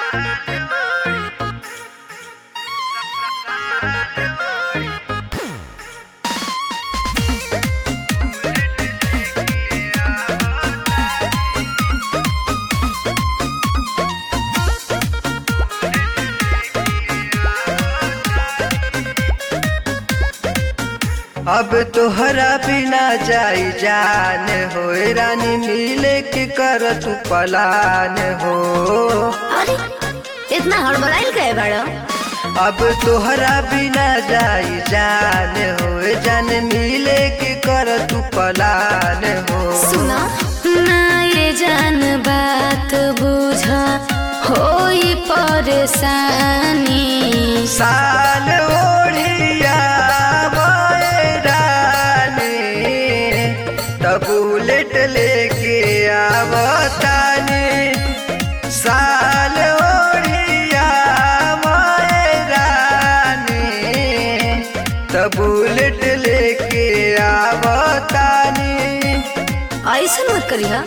अब तोहरा बिना जाई जान हो रानी मिले के कर तू पलान हो अरे इतना हड़बड़ाइल कहे बाड़ो अब तोहरा बिना जाई जान हो जान मिले के कर तू पलान हो सुना ना ये जान बात बुझ होई परेशानी साल ओढ़िया मोए रानी तब बुलेट लेके आवतानी साल ओढ़िया मोए रानी तब बुलेट लेके आवतानी ऐसा मत करिया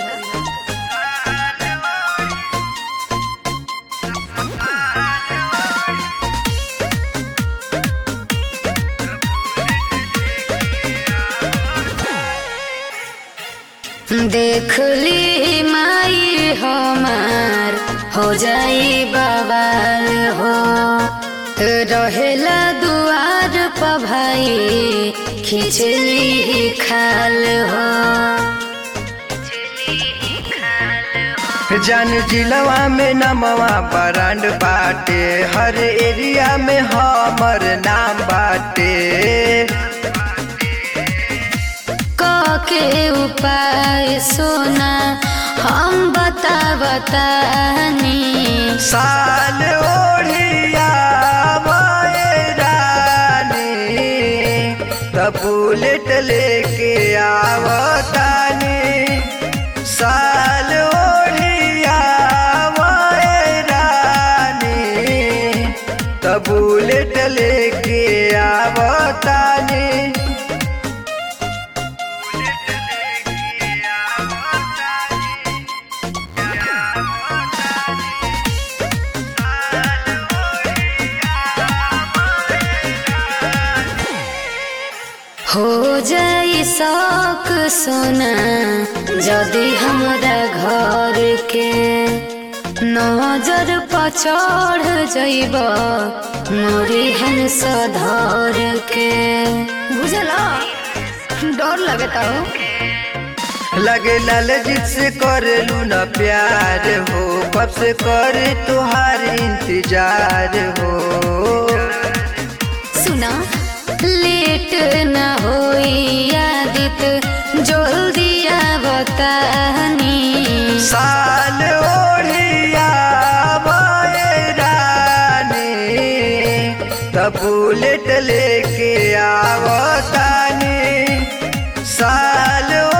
देख ली माई हमार हो जाई बवाल हो रहेला दुआर पर भाई खिचली खाल हो जान जिलवा में नमवा ब्रांड बाटे हर एरिया में हमर नाम बाटे के उपाय सोना हम बता बतानी साल ओढ़िया मोए रानी तब बुलेट लेके आवतानी साल ओढ़िया मोए रानी तब बुलेट लेके आवतानी हो जाई शौक सोना जदि हमरा घर के नजर पर चढ़ जइब मोरी हन सधर के बुझला डर लगता हो लगे लाल जित से करेलू न प्यार हो कब से करे तुहार इंतजार हो सुना लेट न होई आदित जल्दी बतानी साल ओढ़िया मोए रानी तब बुलेट लेके आवतानी साल